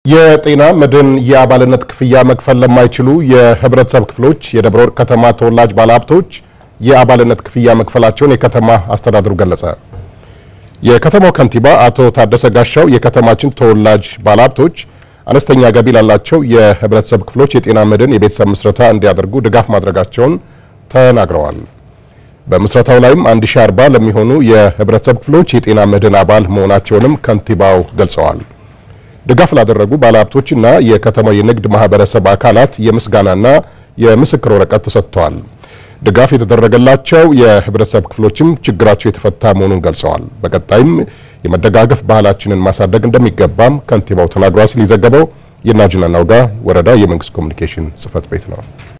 የጤና መድን የአባልነት ክፍያ መክፈል ለማይችሉ የህብረተሰብ ክፍሎች የደብረ ወርቅ ከተማ ተወላጅ ባለሀብቶች የአባልነት ክፍያ መክፈላቸውን የከተማ አስተዳደሩ ገለጸ። የከተማው ከንቲባ አቶ ታደሰ ጋሻው የከተማችን ተወላጅ ባለሀብቶች አነስተኛ ገቢ ላላቸው የህብረተሰብ ክፍሎች የጤና መድን የቤተሰብ ምስረታ እንዲያደርጉ ድጋፍ ማድረጋቸውን ተናግረዋል። በምስረታው ላይም 1040 ለሚሆኑ የህብረተሰብ ክፍሎች የጤና መድን አባል መሆናቸውንም ከንቲባው ገልጸዋል። ድጋፍ ላደረጉ ባለሀብቶችና የከተማው የንግድ ማህበረሰብ አካላት የምስጋናና የምስክር ወረቀት ተሰጥተዋል። ድጋፍ የተደረገላቸው የህብረተሰብ ክፍሎችም ችግራቸው የተፈታ መሆኑን ገልጸዋል። በቀጣይም የመደጋገፍ ባህላችንን ማሳደግ እንደሚገባም ከንቲባው ተናግረዋል ሲል የዘገበው የናጅና ናውጋ ወረዳ የመንግስት ኮሚኒኬሽን ጽህፈት ቤት ነው።